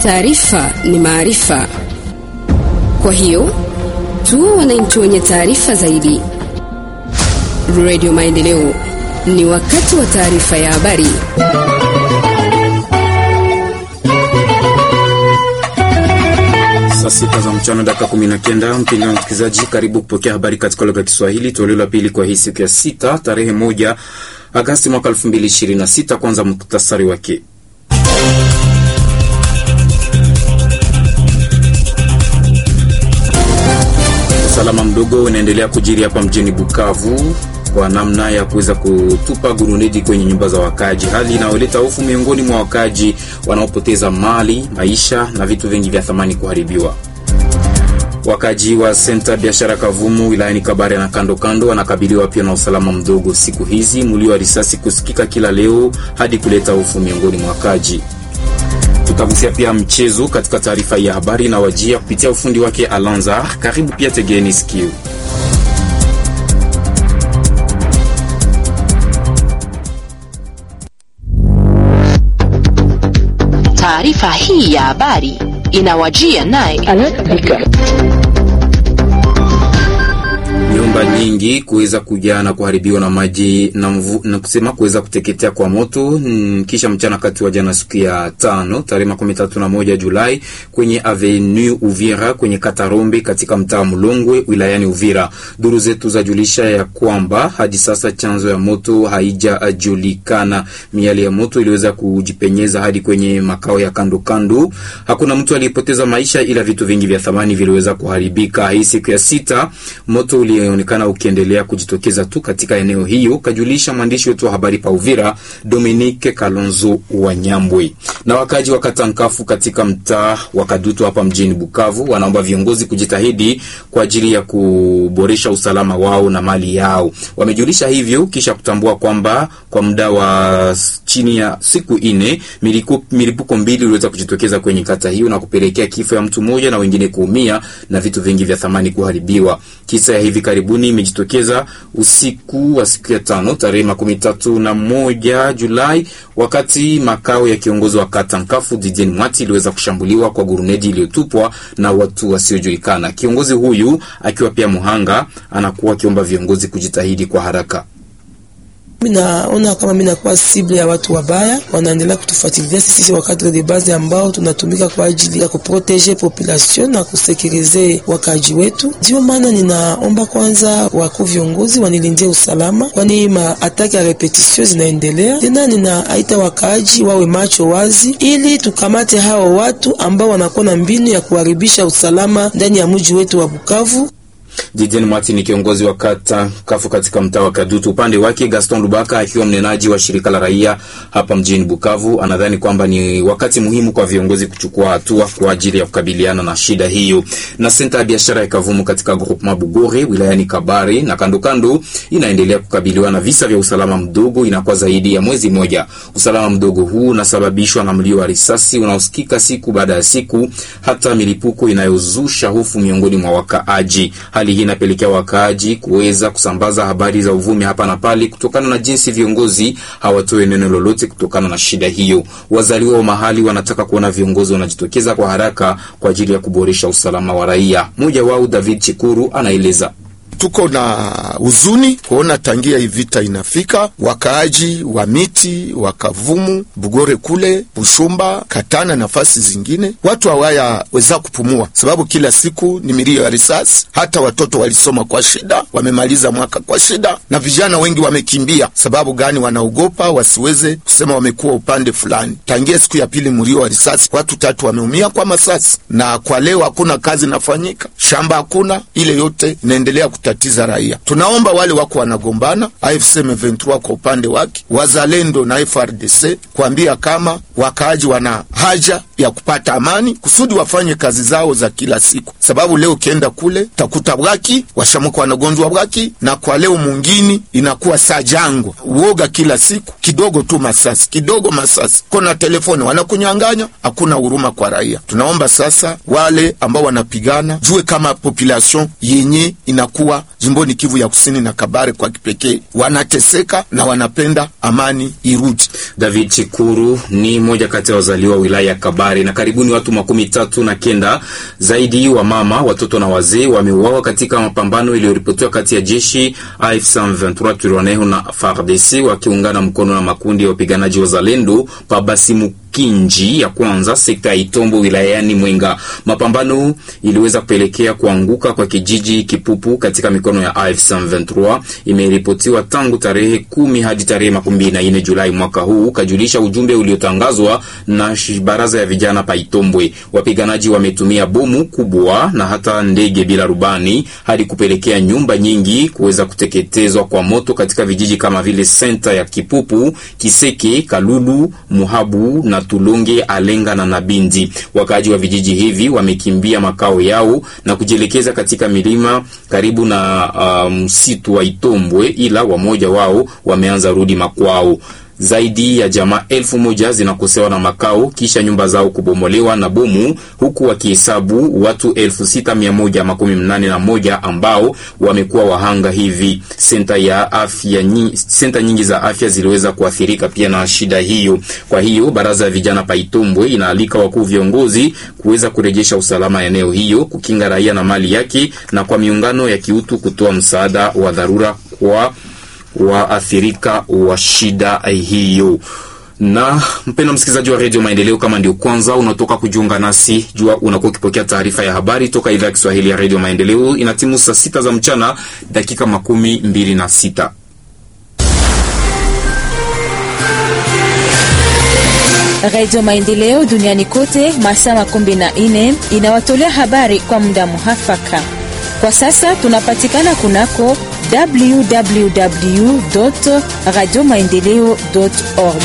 Taarifa ni maarifa, kwa hiyo tuwe wananchi wenye taarifa zaidi. Radio Maendeleo, ni wakati wa taarifa ya habari. Saa sita za mchana dakika kumi na kenda. Mpendwa msikilizaji, karibu kupokea habari katika lugha ya Kiswahili, toleo la pili kwa hii siku ya sita tarehe moja Agasti mwaka elfu mbili ishirini na sita. Kwanza muktasari wake. Usalama mdogo unaendelea kujiri hapa mjini Bukavu kwa namna ya kuweza kutupa guruneti kwenye nyumba za wakaji, hali inayoleta hofu miongoni mwa wakaji wanaopoteza mali, maisha na vitu vingi vya thamani kuharibiwa. Wakaji wa senta biashara Kavumu wilayani Kabare na kando kando wanakabiliwa pia na usalama mdogo siku hizi, mlio wa risasi kusikika kila leo hadi kuleta hofu miongoni mwa wakaji. Tutagusia pia mchezo katika taarifa ya habari na wajia kupitia ufundi wake Alanza. Karibu pia, tegeni sikio. Taarifa hii ya habari inawajia naye nyumba nyingi kuweza kujaa na kuharibiwa na maji na mvu, na kusema kuweza kuteketea kwa moto mm, kisha mchana kati wa jana siku ya tano tarehe makumi tatu na moja Julai kwenye avenue Uvira kwenye Katarombe katika mtaa Mlongwe wilayani Uvira. Duru zetu zajulisha ya kwamba hadi sasa chanzo ya moto haijajulikana. Miali ya moto iliweza kujipenyeza hadi kwenye makao ya kando kando. Hakuna mtu aliyepoteza maisha, ila vitu vingi vya thamani viliweza kuharibika. Hii siku ya sita moto ulionekana ukiendelea kujitokeza tu katika eneo hiyo, kajulisha mwandishi wetu wa habari pa Uvira Dominique Kalonzo wa Nyambwe. Na wakaji wa Katankafu katika mtaa wa Kadutu hapa mjini Bukavu wanaomba viongozi kujitahidi kwa ajili ya kuboresha usalama wao na mali yao. Wamejulisha hivyo kisha kutambua kwamba kwa muda wa chini ya siku ine milipuko mbili iliweza kujitokeza kwenye kata hiyo na kupelekea kifo ya mtu mmoja na wengine kuumia na vitu vingi vya thamani kuharibiwa. Kisa ya hivi karibuni imejitokeza usiku wa siku ya tano tarehe makumi tatu na moja Julai wakati makao ya kiongozi wa kata Nkafu Didier Mwati iliweza kushambuliwa kwa gurunedi iliyotupwa na watu wasiojulikana. Kiongozi huyu akiwa pia muhanga anakuwa akiomba viongozi kujitahidi kwa haraka. Minaona kama minakuwa sible ya watu wabaya, wanaendelea kutufuatilia sisi wakati de base ambao tunatumika kwa ajili ya kuprotege population na kusekirize wakaji wetu. Ndio maana ninaomba kwanza wakuu viongozi wanilindie usalama, kwani maataki ya repetition zinaendelea tena. Ninaaita wakaji wawe macho wazi, ili tukamate hao watu ambao wanakuwa na mbinu ya kuharibisha usalama ndani ya mji wetu wa Bukavu. Didier Mwati ni kiongozi wa kata Kafu katika mtaa wa Kadutu. Upande wake Gaston Lubaka akiwa mnenaji wa shirika la raia hapa mjini Bukavu anadhani kwamba ni wakati muhimu kwa viongozi kuchukua hatua kwa ajili ya kukabiliana na shida hiyo. Na senta ya biashara ya Kavumu katika groupement Bugore wilayani Kabare na kando kando inaendelea kukabiliwa na visa vya usalama mdogo, inakuwa zaidi ya mwezi mmoja. Usalama mdogo huu unasababishwa na mlio wa risasi unaosikika siku baada ya siku, hata milipuko inayozusha hofu miongoni mwa wakaaji. Hali hii inapelekea wakaaji kuweza kusambaza habari za uvumi hapa na pale, kutokana na jinsi viongozi hawatoe neno lolote kutokana na shida hiyo. Wazaliwa wa mahali wanataka kuona viongozi wanajitokeza kwa haraka kwa ajili ya kuboresha usalama wa raia. Mmoja wao David Chikuru anaeleza. Tuko na huzuni kuona tangia hii vita inafika, wakaaji wa miti wa Kavumu, Bugore kule Bushumba, Katana, nafasi zingine, watu hawaya weza kupumua, sababu kila siku ni milio ya risasi. Hata watoto walisoma kwa shida, wamemaliza mwaka kwa shida, na vijana wengi wamekimbia. Sababu gani? Wanaogopa wasiweze kusema wamekuwa upande fulani. Tangia siku ya pili mlio wa risasi, watu tatu wameumia kwa masasi, na kwa leo hakuna kazi nafanyika, shamba hakuna, ile yote inaendelea tatiza raia. Tunaomba wale wako wanagombana AFC M23 kwa upande wake, wazalendo na FRDC kuambia kama wakaaji wana haja ya kupata amani kusudi wafanye kazi zao za kila siku, sababu leo ukienda kule takuta bwaki washamuka wanagonjwa bwaki, na kwa leo mungini inakuwa saa jangwa, uoga kila siku, kidogo tu masasi, kidogo masasi, kona telefoni wanakunyang'anya, hakuna huruma kwa raia. Tunaomba sasa wale ambao wanapigana jue kama population yenye inakuwa M23 jimboni Kivu ya Kusini na Kabare kwa kipekee wanateseka na wanapenda amani irudi. David Chikuru ni mmoja kati ya wazaliwa wa wilaya ya Kabare na karibuni watu makumi tatu na kenda zaidi wa mama, watoto na wazee wameuawa katika mapambano iliyoripotiwa kati ya jeshi AFC M23 Twirwaneho na FARDC wakiungana mkono na makundi ya wapiganaji wa Zalendo Pabasimu Kinji ya kwanza sekta ya Itombo wilayani Mwenga. Mapambano iliweza kupelekea kuanguka kwa kijiji Kipupu katika mikono ya AFC M23. Imeripotiwa tangu tarehe kumi hadi tarehe makumi na nne Julai mwaka huu, kajulisha ujumbe uliotangazwa na baraza ya vijana pa Itombwe. Wapiganaji wametumia bomu kubwa na hata ndege bila rubani hadi kupelekea nyumba nyingi kuweza kuteketezwa kwa moto katika vijiji kama vile senta ya Kipupu, Kiseke, Kalulu, Muhabu na Tulonge, Alenga na Nabindi. Wakaaji wa vijiji hivi wamekimbia makao yao na kujielekeza katika milima karibu na msitu um, wa Itombwe, ila wamoja wao wameanza rudi makwao. Zaidi ya jamaa elfu moja zinakosewa na makao kisha nyumba zao kubomolewa na bomu, huku wakihesabu watu elfu sita mia moja makumi mnane na moja ambao wamekuwa wahanga hivi. Senta ya afya nyingi, senta nyingi za afya ziliweza kuathirika pia na shida hiyo. Kwa hiyo baraza ya vijana pa Itombwe inaalika wakuu viongozi kuweza kurejesha usalama eneo hiyo, kukinga raia na mali yake, na kwa miungano ya kiutu kutoa msaada wa dharura kwa waathirika wa shida hiyo. Na mpendwa msikilizaji wa redio Maendeleo, kama ndio kwanza unatoka kujiunga nasi, jua unakuwa ukipokea taarifa ya habari toka idhaa ya Kiswahili ya redio Maendeleo. Inatimu saa sita za mchana dakika makumi mbili na sita. Radio Maendeleo duniani kote masaa makumi na nne inawatolea habari kwa muda muhafaka. Kwa sasa tunapatikana kunako www radio maendeleo org.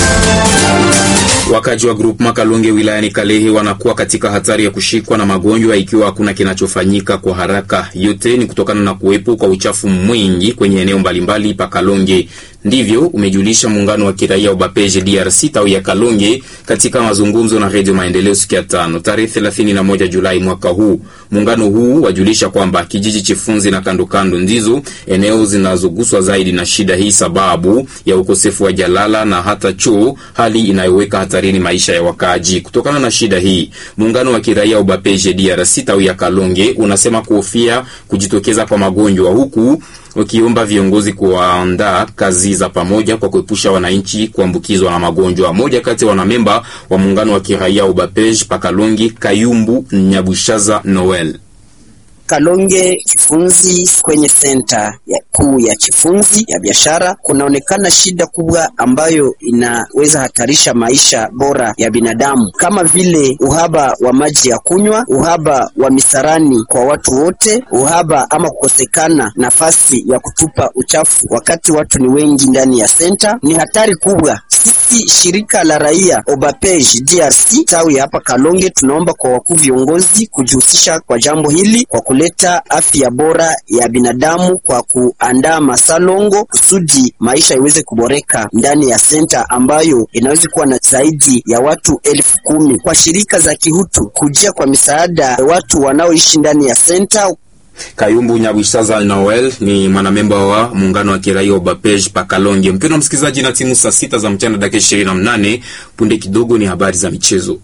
Wakaji wa grupu Makalonge wilayani Kalehe wanakuwa katika hatari ya kushikwa na magonjwa ikiwa hakuna kinachofanyika kwa haraka. Yote ni kutokana na kuwepo kwa uchafu mwingi kwenye eneo mbalimbali pa Kalonge. Ndivyo umejulisha muungano wa kiraia Ubapeje DRC tawi ya Kalonge katika mazungumzo na Redio Maendeleo siku ya tano tarehe 31 Julai mwaka huu. Muungano huu wajulisha kwamba kijiji Chifunzi na kandokando ndizo eneo zinazoguswa zaidi na shida hii sababu ya ukosefu wa jalala na hata choo, hali inayoweka hatarini maisha ya wakaaji. Kutokana na shida hii, muungano wa kiraia Ubapeje DRC tawi ya Kalonge unasema kuhofia kujitokeza kwa magonjwa huku wakiomba viongozi kuandaa kazi za pamoja kwa kuepusha wananchi kuambukizwa na magonjwa. Moja kati ya wanamemba wa muungano wa kiraia Ubapej Pakalongi, Kayumbu Nyabushaza Noel Kalonge Chifunzi, kwenye senta ya kuu ya Chifunzi ya biashara, kunaonekana shida kubwa ambayo inaweza hatarisha maisha bora ya binadamu, kama vile uhaba wa maji ya kunywa, uhaba wa misarani kwa watu wote, uhaba ama kukosekana nafasi ya kutupa uchafu wakati watu ni wengi ndani ya senta. Ni hatari kubwa. Sisi shirika la raia Obapej DRC tawi hapa Kalonge tunaomba kwa wakuu viongozi kujihusisha kwa jambo hili kwa kuleta afya bora ya binadamu kwa kuandaa masalongo kusudi maisha iweze kuboreka ndani ya senta ambayo inaweza kuwa na zaidi ya watu elfu kumi. Kwa shirika za kihutu kujia kwa misaada watu wanaoishi ndani ya senta. Kayumbu Nyabwishaza Noel ni mwanamemba wa muungano wa kiraia Obapej Pakalonge. Mpendwa msikilizaji, na timu saa sita za mchana dakika ishirini na mnane punde kidogo ni habari za michezo.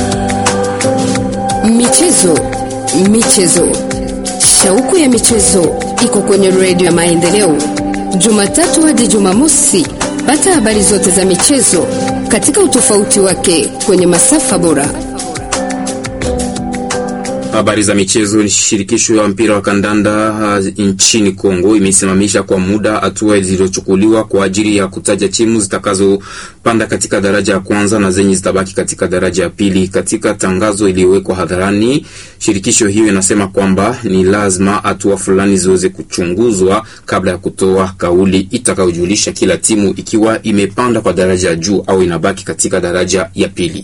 Michezo, michezo, shauku ya michezo iko kwenye redio ya Maendeleo, Jumatatu hadi Jumamosi. Pata habari zote za michezo katika utofauti wake kwenye masafa bora. Habari za michezo. Ni shirikisho ya mpira wa kandanda uh, nchini Kongo imesimamisha kwa muda hatua zilizochukuliwa kwa ajili ya kutaja timu zitakazopanda katika daraja ya kwanza na zenye zitabaki katika daraja ya pili. Katika tangazo iliyowekwa hadharani, shirikisho hiyo inasema kwamba ni lazima hatua fulani ziweze kuchunguzwa kabla ya kutoa kauli itakayojulisha kila timu ikiwa imepanda kwa daraja ya juu au inabaki katika daraja ya pili.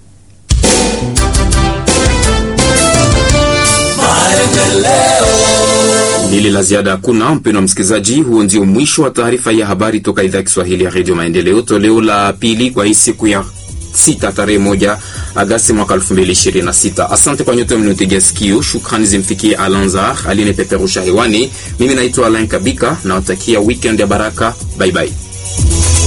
Lili la ziada hakuna, mpendwa msikilizaji. Huo ndio mwisho wa taarifa ya habari toka idhaa ya Kiswahili ya redio Maendeleo, toleo la pili kwa hii siku ya sita tarehe moja Agasti mwaka 2026. Asante kwa nyote mliotegea sikio. Shukrani zimfikie Alanzar alinipeperusha hewani. Mimi naitwa Alain Kabika, nawatakia weekend ya baraka. Bye bye.